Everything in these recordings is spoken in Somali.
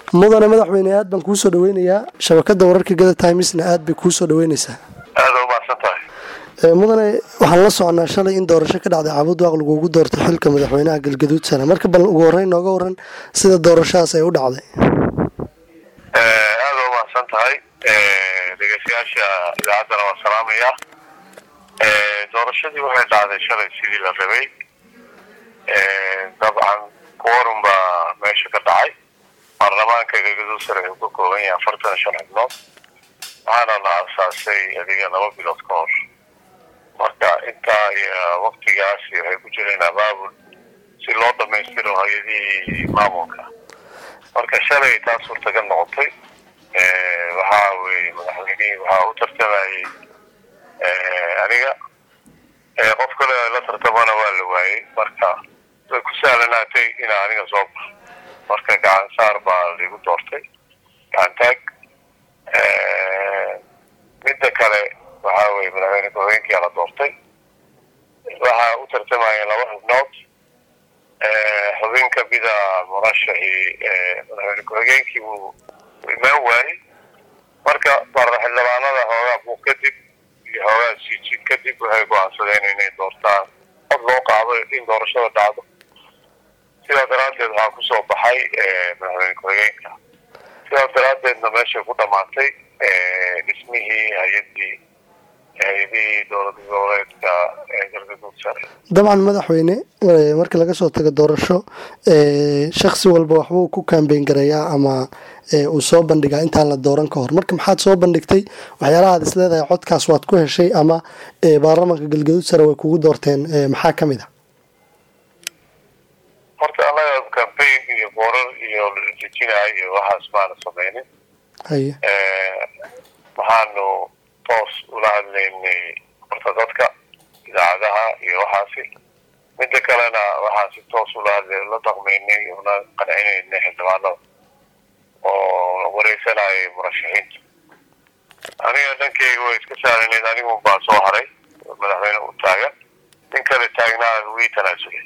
mudane madaxweyne aad baan kuusoo dhaweynayaa shabakada wararka gada timesna aad bay kuusoo dhaweyneysaa aada umahadsan tahay mudane waxaan la soconaa shalay in doorasho ka dhacday cabud waaq lagugu doortay xilka madaxweynaha galgaduud sane marka bal ugu horeyn nooga waran sida doorashadaas ay u dhacday aada umahadsan tahay dhegeystayaasha idaacaddana waa salaamaya doorashadii waxay dhacday shalay sidii la rabay dabcan quorum baa meesha ka dhacay baarlamaanka galgaduud sare uu ka kooban yahay afartan shan xubnood waxaana la aasaasay adiga laba bilood ka hor marka intaa iyo waktigaas waxay ku jireen abaabul si loo dhamaystiro hay-adihii maamulka marka shalay taas suurtagal noqotay waxaa weye madaxweynihii waxaa u tartamayay aniga qof kale la tartamana waa la waayey marka way ku sahlanaatay inaa aniga soo baxo marka gacan saar baa laigu doortay gacan taag midda kale waxaa weye madaxweyne ku-xigeenkiyaa la doortay waxaa u tartamayeen laba xubnood xubin kamida murashaxii madaxweyne ku-xigeenkii uu imaan waayey marka xildhibaanada hoogaa buuq kadib iyo hoogaa siijin kadib waxay go-aansadeen inay doortaan cod loo qaado in doorashada dhacdo sidaa daraaddeed waxaa kusoo baxay madaxweyne ku-xigeenka sidaa daraaddeedna meeshay ku dhamaatay dhismihii hay-adii hay-adihii dowlad goboleedka galgaduud sare dabcan madaxweyne marka laga soo tago doorasho shaksi walba waxbuu ku kambeyn garayaa ama uu soo bandhigaa intaan la dooran ka hor marka maxaad soo bandhigtay waxyaalaha ad isleedahay codkaas waad ku heshay ama baarlamaanka galgaduud sare way kugu doorteen maxaa ka mid a horta annaga cambaign iyo boorar iyo ladejinayo iyo waxaas maana sameynin haye waxaanu toos ula hadlaynay horta dadka idaacadaha iyo waxaasi midda kalena waxaan si toos ula hadlay la dhaqmaynay una qancinaynay xildhibaanada oo wareysanayay murashaxiinta aniga dhankeyga way iska saaranayd anigun baa soo haray madaxweyne u taagan nin kale taagnaa wii tanaasulay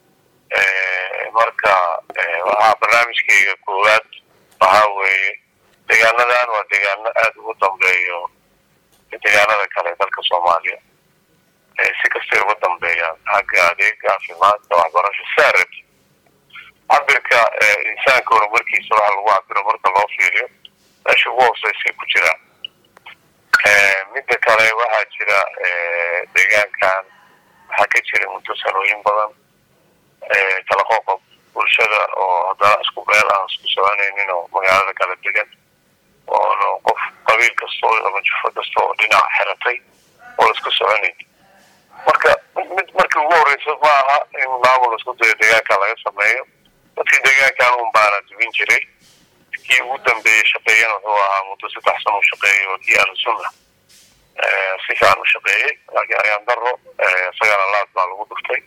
marka waxaa barnaamijkeyga koowaad waxaa weeye deegaanadan waa deegaano aada ugu dambeeyo deegaanada kale dalka soomaaliya si kastay uga dambeeyaan xagga adeeg caafimaadka waxbarasho saarab cabirka insaanka horumarkiisa waxa lagu cabiro marka loo fiiriyo meesha ugu hooseysay ku jiraan midda kale waxaa jira deegaankan waxaa ka jira muddo sanooyin badan kala qoqob bulshada oo haddana isku meel aan isku soconaynin oo magaalada kala degan oona qof qabiil kastoo ama jufo kasta oo dhinac xiratay oo isku soconayn marka mid markii ugu horeysa ma aha in maamul isku dayo deegaankan laga sameeyo dadkii deegaankan un baana dubin jiray kii ugu dambeeyey shaqeeyana wuxuu ahaa muddo saddex sano u shaqeeyay oo kii ahlusunna si fiican u shaqeeyey laakiin ayaan daro isagana laad baa lagu dhuftay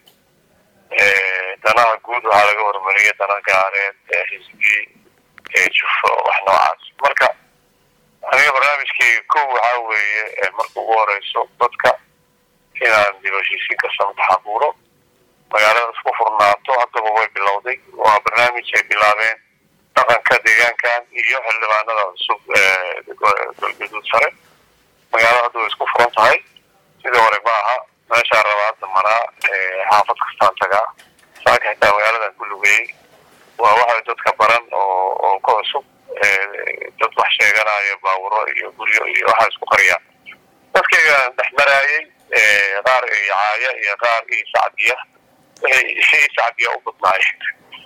danaha guud waxaa laga horumariyay dana gaareed xisbi jufo wax noocaas marka aniga barnaamijkeyga kow waxaa weeye marka ugu horeyso dadka inaan dib heshiisiin ka samtax abuuro magaalada isku furnaato haddaba way bilowday waa barnaamij ay bilaabeen dhaqanka deegaankan iyo xildhibaanada cusub galgaduud sare magaalada hadda way isku furan tahay sidii hore ma aha meeshaan rabaa hadda maraa xaafad kastaan tagaa saaka xitaa magaaladan ku lugeeyey waa waxa dadka baran oo oo ka cusub dad wax sheeganaya baawuro iyo guryo iyo waxaa isku qariyaan dadkaygaan dhex maraayay qaar icaaya iyo qaar ii sacdiya ii sacdiya u badnaayeen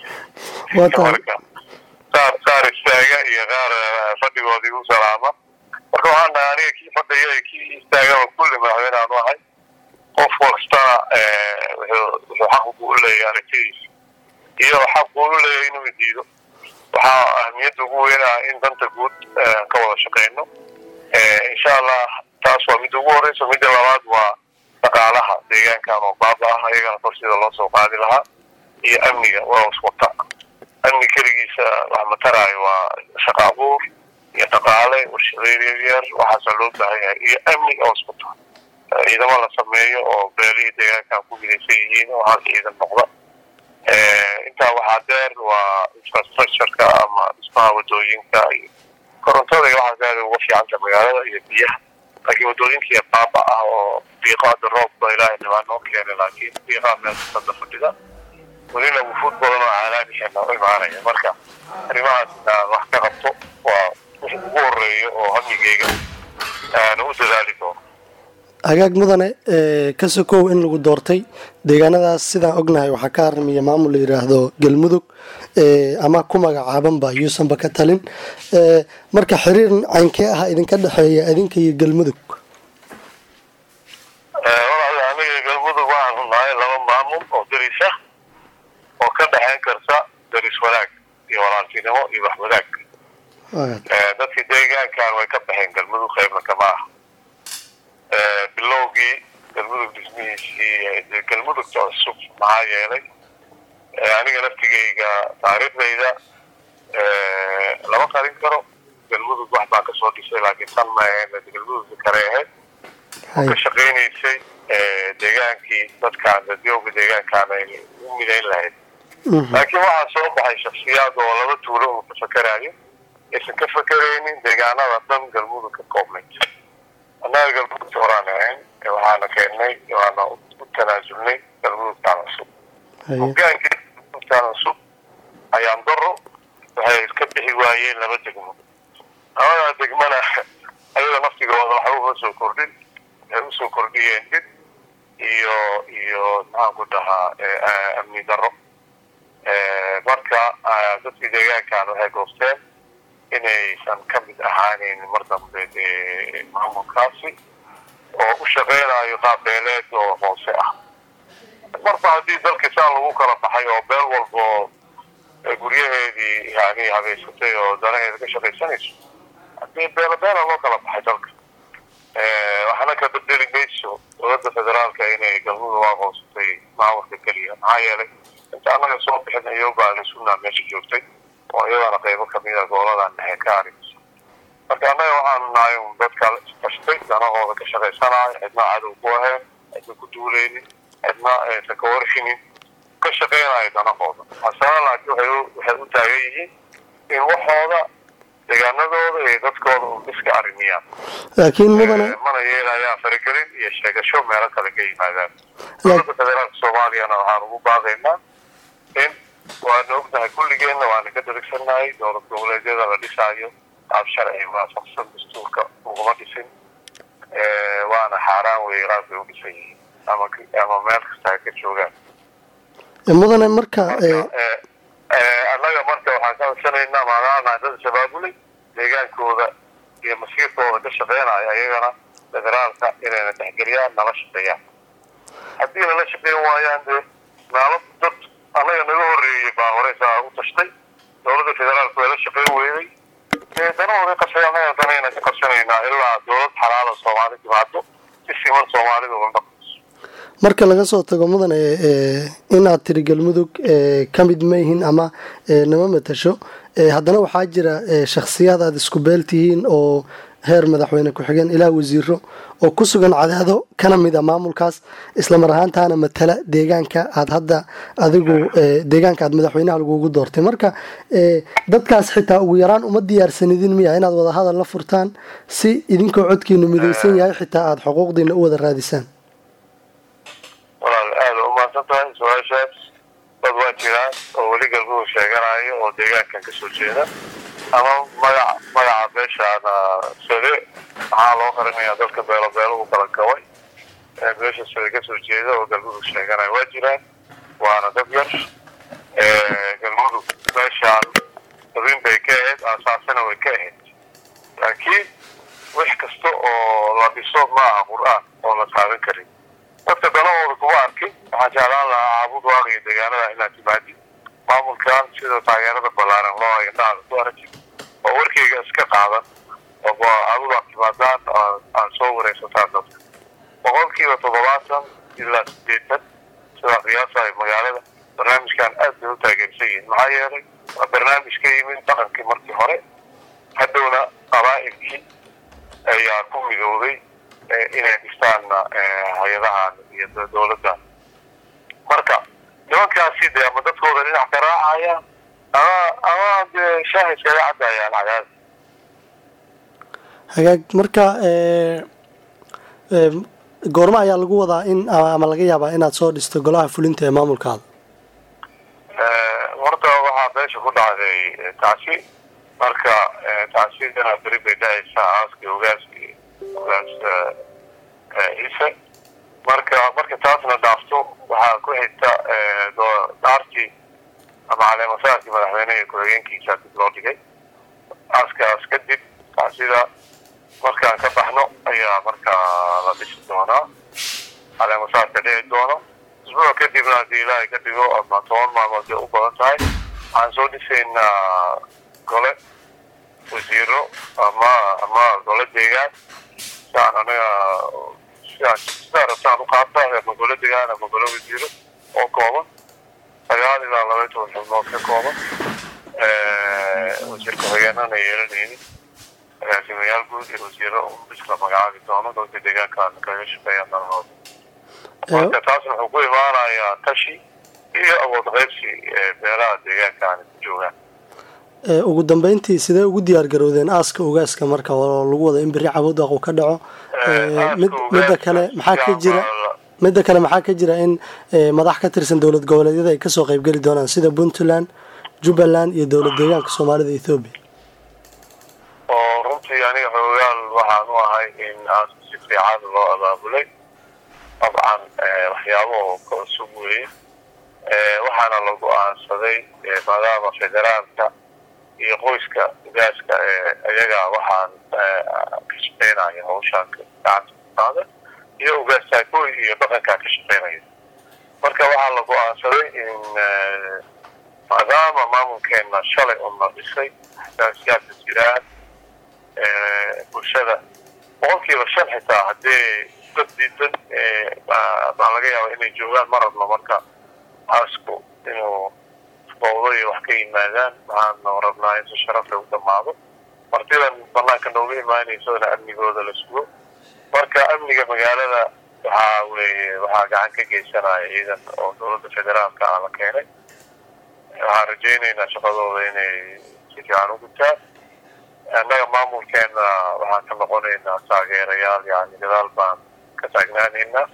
marka qaar qaar istaaga iyo qaar fadhigoodii u salaama marka waxaan dhahay aniga kii fadhiya iyo kii istaagaba kulli madaxweyneaan u ahay qof kastana wuxuu xaq buu u leeyahay aragtidiisa iyo xaq buu u leeyahay inuu diido waxaa ahmiyadda ugu weynaha in danta guud ka wada shaqeyno insha allah taas waa midda ugu horeysa midda labaad waa dhaqaalaha deegaankan oo baaba ah ayagana kor sida loo soo qaadi lahaa iyo amniga waa iswata amni keligiisa wax mataraayo waa shaqa abuur iyo dhaqaale warshadeyn yaryar waxaasaa loo baahan yahay iyo amni oo iswata ciidamo la sameeyo oo beelihii deegaankan ku midaysan yihiin oo hal ciidan noqda intaa waxaa deer waa infrastructureka ama dhismaha wadooyinka iyo korontada iyo waxaas aada uga fiicanta magaalada iyo biyaha laakiin wadooyinkiiya baaba ah oo diiqo hadda roobba ilaahay dhibaa noo keenay laakiin diiqaa meelkasada fadhida welina wufuud badan oo caalaamihena u imaanaya marka arrimahaas inaan wax ka qabto waa wix ugu horeeya oo hamigeyga aan u dadaali doono hagaag mudane ka sokow in lagu doortay deegaanadaas sidaan ognahay waxaa ka haramiya maamul la yidhaahdo galmudug ama ku magacaabanba yuusanba ka talin marka xiriir caynkee ah idinka dhexeeya idinka iyo galmudug walaal aniga galmudug waxaanu nahay laba maamul oo deris ah oo ka dhexeyn karta deris wanaag iyo walaaltinimo iyo wax wadaag dadkii deegaankan way ka baxeen galmudug qaybna kama ah bilowgii galmudug dhismihiisii galmudugta cusub maxaa yeelay aniga laftigeyga taariikhdayda lama qarin karo galmudug wax baan kasoo dhisay laakiin tan ma ahayn galmudugta kale ahayd oo ka shaqaynaysay deegaankii dadkaan dadyowga deegaankaan ay u midayn lahayd laakiin waxaa soo baxay shaksiyaad oo laba tuulo uu ka fakerayo aysan ka fakeraynin deegaanada dhan galmudug ka koobnayd annaga galmudugta horaan ahayn waxaana keennay waana u tanaasulnay galmudugtaan cusub hogaankii galmudugtaan cusub ayaan daro waxay ka bixi waayeen laba degmo labadaa degmana ayaga naftigooda waxba uma soo kordhin waxay usoo kordhiyeen dib iyo iyo maxaan ku dhahaa amni daro marka dadkii deegaankan waxay goosteen inaysan ka mid ahaaneyn mar dambe maamulkaasi oo u shaqeynayo qaab beeleed oo hoose ah marba haddii dalkii saan lagu kala baxay oo beel walba oo guryaheedii yani habeysatay oo danaheeda ka shaqaysanayso hadii beelo beela loo kala baxay dalka waxna ka bedeli mayso dowladda federaalka inay galmudug u aqoonsatay maamulka keliya maxaa yeelay inta annaga soo bixin ayobaa sunaa meesha joogtay oo iyadana qaybo kamida gooladan dhexe ka arimaysa marka annaga waxaanu nahay un dadka isbashtay danahooda ka shaqaysanayo cidna cadow ku ahayn cidna ku duuleynin cidna aysan ka warshinin ka shaqeynayo danahooda hasana laakiin waxay u taagan yihiin in waxooda deegaanadooda iyo dadkooda un iska arimiyaan laakiin mudane mana yeelayaa faragelin iyo sheegasho meelo kale ka yimaadaan dowladda federaalka soomaaliyana waxaan ugu baaqaynaa in waana ognahay kulligeenna waana ka darigsannahay dowlad goboleedyada la dhisaayo qaab sharci waafaqsan dastuurka uguma dhisin waana xaaraan weeye qaab bay u dhisan yihiin ama ama meel kasta ha ka joogaan mudane marka annaga marka waxaan ka codsanaynaa maadaama dad shabaabulay deegaankooda iyo masiirkooda ka shaqeynaya ayagana federaalka inayna texgeliyaan nala shaqeeyaan haddii nala shaqeyn waayaan dee naalo dad annaga naga horeeyey baa horeysaa u tashtay dowladda federaalka way la shaqeyn weyday danahooda qabsay annaga danayna ka qabsanaynaa ilaa dowlad xalaala soomaali timaado si siman soomaalida uga dhaqmayso marka laga soo tago mudane inaad tiri galmudug ka mid ma yihiin ama nama matasho haddana waxaa jira shakhsiyaad aada isku beel tihiin oo heer madaxweyne ku-xigeen ilaa wasiiro oo ku sugan cadaado kana mid a maamulkaas islamar ahaantaana matala deegaanka aad hadda adigu deegaanka aad madaxweynaha lagugu doortay marka dadkaas xitaa ugu yaraan uma diyaarsanidin miya inaad wadahadal la furtaan si idinkoo codkiinu midaysan yahay xitaa aada xuquuqdiina u wada raadisaan walaal aada umahadsan tahay su-aashaas dad waa jiraan oo weli galmudug sheeganayo oo deegaankan kasoo jeeda ama magaca magaca beeshaana sode maxaa loo qarinayaa dadka beelo beeluhu kala gabay beesha sode kasoo jeeda oo galmudug sheeganaya waa jiraan waana dad yar galmudug meeshaan dabin bay ka ahayd aasaasana way ka ahayd laakiin wax kasta oo la dhiso ma aha qur-aan oo la taaban karin dadka danahooda kuma arkin waxaan jeclaan lahaa caabud waaqiyo deegaanada inaad timaadid maamulkan sida taageerada ballaaran loo indhaada ku aragtid oo warkeyga iska qaadan oo caabud aad timaadaan aad soo wareysataan dadka boqolkiiba toddobaatan ilaa sideetan sida qiyaasahay magaalada barnaamijkan aad bay u taageersan yihiin maxaa yeelay waa barnaamij ka yimid dhaqankii markii hore hadhowna qabaa'ilkii ayaa ku midooday inay dhistaan hay-adahan iyo dowladdan marka nimankaasi dee ama dadkooda dhinac ka raacaya ama ama dee shaaha iskaga cadayaan cadaadi hagaag marka goormo ayaa lagu wadaa in ama laga yaabaa inaad soo dhisto golaha fulinta ee maamulkaada horta waxaa beesha ku dhacday tacsi marka tacsidana beri bay dhacaysaa aaskii ogaaskii ogaas ciise marka marka taasna dhaafto waxaa ku xigta dhaartii ama caleemasaarkii madaxweyneha ku-xigeenkiisa dib loo dhigay aaskaas kadib tacsida markaan ka baxno ayaa markaa la dhisi doonaa caleemasaarka dhici doono isbuuc kadibna haddii ilaahay ka dhigo ama toban maalmood bay u badan tahay waxaan soo dhisaynaa gole wasiiro ama ama gole deegaan siaan anaga siaan sidaa rabtaan u qaata ama gole deegaan ama gole wasiiro oo kooban sagaal ilaa laba toban xubnood ka kooban wasiir ku-xigeenana yeelanaynin agaasimayaal guud iyo wasiiro iskala magacaabi doono dadka deegaankaan kaga shaqeeya nalahooda marka taas wuxuu ku imaanayaa tashi iyo awood qaybsi beelaha deegaankaani ku joogaan ugu dambeyntii sidee ugu diyaar garowdeen aaska ogaaska marka oo lagu wado in beri cabudaq uu ka dhaco midda kale maxaa ka jira midda kale maxaa ka jira in madax ka tirsan dowlad goboleedyada ay kasoo qeybgeli doonaan sida puntland jubbaland iyo dowlad deegaanka soomaalida ethoobiya oo runtii aniga xoogaal waxaan u ahay in aaska si fiican loo abaabulay dabcan waxyaabo ka cusub weeye waxaana la go-aansaday maadaama federaalka iyo qoyska ogaaska iyaga waxaan ka shaqeynaya hawshaan gacanta kuqaada iyo ogaastaakooy iyo dhaqankaa ka shaqeynaya marka waxaa la go-aansaday in maadaama maamulkeena shalay una dhisay xasaasiyaadka jiraan bulshada boqolkiiba shan xitaa haddii dad diidan baa laga yaaba inay joogaan ma rabno marka aasku inuu fowdo iyo wax ka yimaadaan waxaanu rabnaa in si sharafle u dhamaado martidan banaanka nooga imaanaysona amnigooda la sugo marka amniga magaalada waxaa weeye waxaa gacan ka geysanaya ciidan oo dowladda federaalka ah la keenay waxaan rajaynaynaa shaqadooda inay si fiican u gutaan annaga maamulkeena waxaan ka noqonaynaa taageerayaal yani gadaal baan ka taagnaanaynaa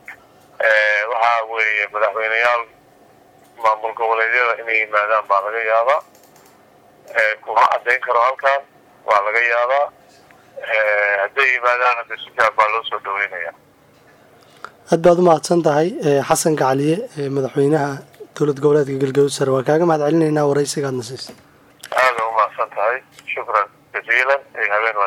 waxaa weeye madaxweyneyaal maamul goboleedyada inay yimaadaan baa laga yaabaa kuma caddayn karo halkan waa laga yaabaa hadday yimaadaan hadda si fiican baa loo soo dhaweynaya aad baad u mahadsan tahay xasan gacaliye madaxweynaha dowlad goboleedka galgaduud sare waa kaaga mahad celinaynaa waraysigaadna siisa aada u mahadsan tahay shukran jaziilan iyo habeen